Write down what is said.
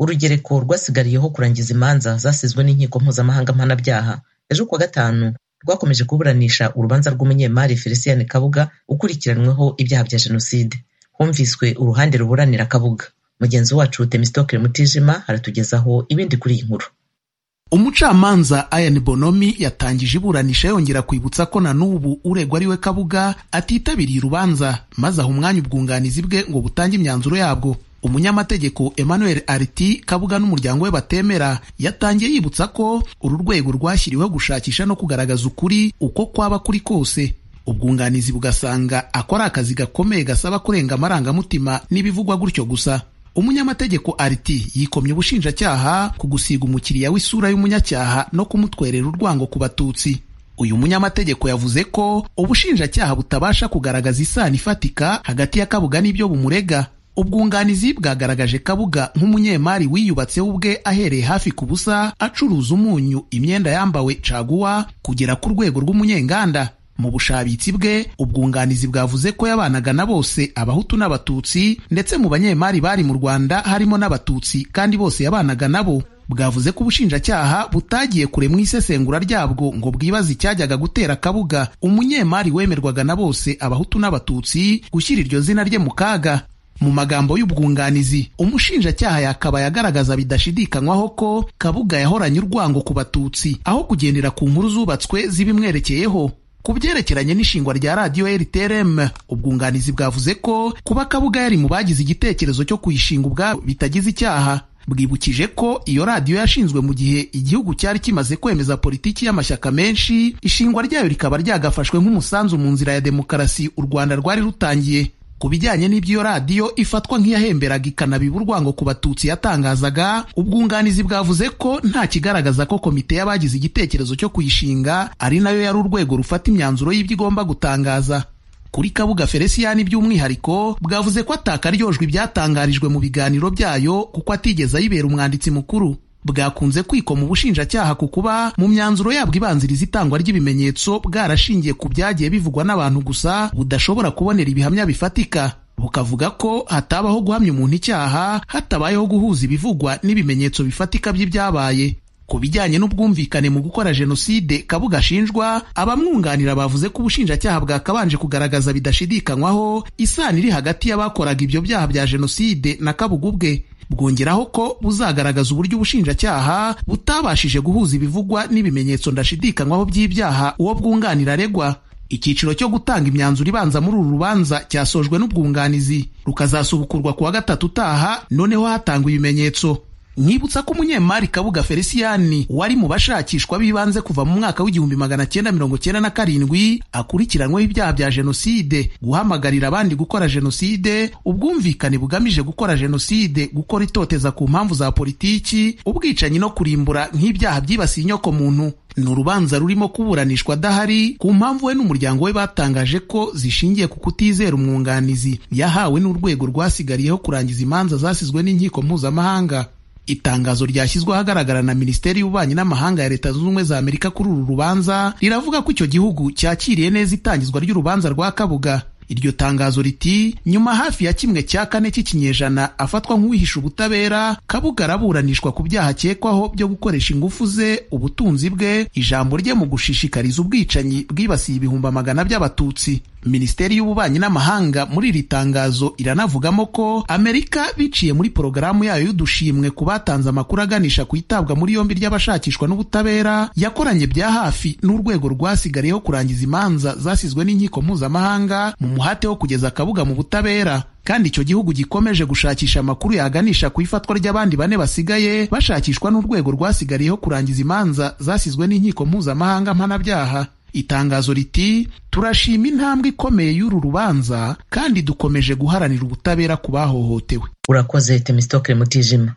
urugereko rwasigariyeho kurangiza imanza zasizwe n'inkiko mpuzamahanga mpanabyaha ejo kuwa gatanu rwakomeje kuburanisha urubanza rw'umunyemari Felicien Kabuga ukurikiranyweho ibyaha bya Jenoside humviswe uruhande ruburanira Kabuga mugenzi wacu Temistocle Mutijima aratugezaho ibindi kuri iyi nkuru umucamanza Ian Bonomi yatangije iburanisha yongera kwibutsa ko na n'ubu uregwa ari we Kabuga atitabiriye urubanza maze aha umwanya ubwunganizi bwe ngo butange imyanzuro yabwo umunyamategeko Emmanuel Ariti Kabuga n'umuryango we batemera yatangiye yibutsa ko uru rwego rwashyiriweho gushakisha no kugaragaza ukuri uko kwaba kuri kose ubwunganizi bugasanga akora akazi gakomeye gasaba kurenga amarangamutima n'ibivugwa gutyo gusa umunyamategeko ariti yikomye ubushinjacyaha ku gusiga umukiriya w'isura y'umunyacyaha no kumutwerera urwango ku batutsi uyu munyamategeko yavuze ko ubushinjacyaha butabasha kugaragaza isano ifatika hagati ya kabuga n'ibyo bumurega ubwunganizi bwagaragaje kabuga nk'umunyemari wiyubatseho ubwe ahereye hafi ku busa acuruza umunyu imyenda yambawe caguwa kugera ku rwego rw'umunyenganda mu bushabitsi bwe ubwunganizi bwavuze ko yabanaga na bose abahutu n'abatutsi ndetse mu banyemari bari mu rwanda harimo n'abatutsi kandi bose yabanaga nabo bwavuze ko ubushinjacyaha butagiye kure mu isesengura ryabwo ngo bwibaze icyajyaga gutera kabuga umunyemari wemerwaga na bose abahutu n'abatutsi gushyira iryo zina rye mu kaga mu magambo y'ubwunganizi umushinjacyaha yakabaye agaragaza bidashidikanywaho ko kabuga yahoranye urwango ku batutsi aho kugendera ku nkuru zubatswe zibimwerekeyeho ku byerekeranye n'ishingwa rya radiyo rtrm ubwunganizi bwavuze ko kuba kabuga yari mu bagize igitekerezo cyo kuyishinga ubwabo bitagize icyaha bwibukije ko iyo radiyo yashinzwe mu gihe igihugu cyari kimaze kwemeza politiki y'amashyaka menshi ishingwa ryayo rikaba ryagafashwe nk'umusanzu mu nzira ya demokarasi u rwanda rwari rutangiye ku bijyanye n'ibyo iyo radiyo ifatwa nk'iyahemberaga ikanabiba urwango ku batutsi yatangazaga ubwunganizi bwavuze ko nta kigaragaza ko komite y'abagize igitekerezo cyo kuyishinga ari nayo yari urwego rufata imyanzuro y'ibyo igomba gutangaza kuri kabuga feresiyani by'umwihariko bwavuze ko atakaryojwe ibyatangarijwe mu biganiro byayo kuko atigeze ayibera umwanditsi mukuru bwakunze kwikoma ubushinjacyaha ku kuba mu myanzuro yabwo ibanziriza itangwa ry'ibimenyetso bwarashingiye ku byagiye bivugwa n'abantu gusa budashobora kubonera ibihamya bifatika bukavuga ko hatabaho guhamya umuntu icyaha hatabayeho guhuza ibivugwa n'ibimenyetso bifatika by'ibyabaye ku bijyanye n'ubwumvikane mu gukora jenoside kabuga ashinjwa abamwunganira bavuze ko ubushinjacyaha bwakabanje kugaragaza bidashidikanywaho isano iri hagati y'abakoraga ibyo byaha bya jenoside na kabuga ubwe bwongeraho ko buzagaragaza uburyo ubushinjacyaha butabashije guhuza ibivugwa n'ibimenyetso ndashidikanywaho by'ibyaha uwo bwunganira aregwa icyiciro cyo gutanga imyanzuro ibanza muri uru rubanza cyasojwe n'ubwunganizi rukazasubukurwa kuwa gatatu utaha noneho hatangwa ibimenyetso nkibutsa ko umunyemari kabuga feliciyani wari mu bashakishwa b'ibanze kuva mu mwaka w'igihumbi magana cyenda mirongo cyenda na karindwi akurikiranyweho ibyaha bya jenoside guhamagarira abandi gukora jenoside ubwumvikane bugamije gukora jenoside gukora itoteza ku mpamvu za politiki ubwicanyi no kurimbura nk'ibyaha byibasiye inyoko muntu ni urubanza rurimo kuburanishwa adahari ku mpamvu we n'umuryango we batangaje ko zishingiye ku kutizera umwunganizi yahawe n'urwego rwasigariyeho kurangiza imanza zasizwe n'inkiko mpuzamahanga itangazo ryashyizwe ahagaragara na minisiteri y'ububanyi n'amahanga ya leta zunze ubumwe za amerika kuri uru rubanza riravuga ko icyo gihugu cyakiriye neza itangizwa ry'urubanza rwa kabuga iryo tangazo riti nyuma hafi ya kimwe cya kane cy'ikinyejana afatwa nk'uwihisha ubutabera kabuga araburanishwa ku byaha akekwaho byo gukoresha ingufu ze ubutunzi bwe ijambo rye mu gushishikariza ubwicanyi bwibasiye ibihumbi amagana by'abatutsi minisiteri y'ububanyi n'amahanga muri iri tangazo iranavugamo ko amerika biciye muri porogaramu yayo y'udushimwe ku batanze amakuru aganisha ku itabwa muri yombi ry'abashakishwa n'ubutabera yakoranye bya hafi n'urwego rwasigariyeho kurangiza imanza zasizwe n'inkiko mpuzamahanga mu muhate wo kugeza akabuga mu butabera kandi icyo gihugu gikomeje gushakisha amakuru yaganisha ku ifatwa ry'abandi bane basigaye bashakishwa n'urwego rwasigariyeho kurangiza imanza zasizwe n'inkiko mpuzamahanga mpanabyaha itangazo riti turashima intambwe ikomeye y'uru rubanza kandi dukomeje guharanira ubutabera ku bahohotewe urakoze temistokle mutijima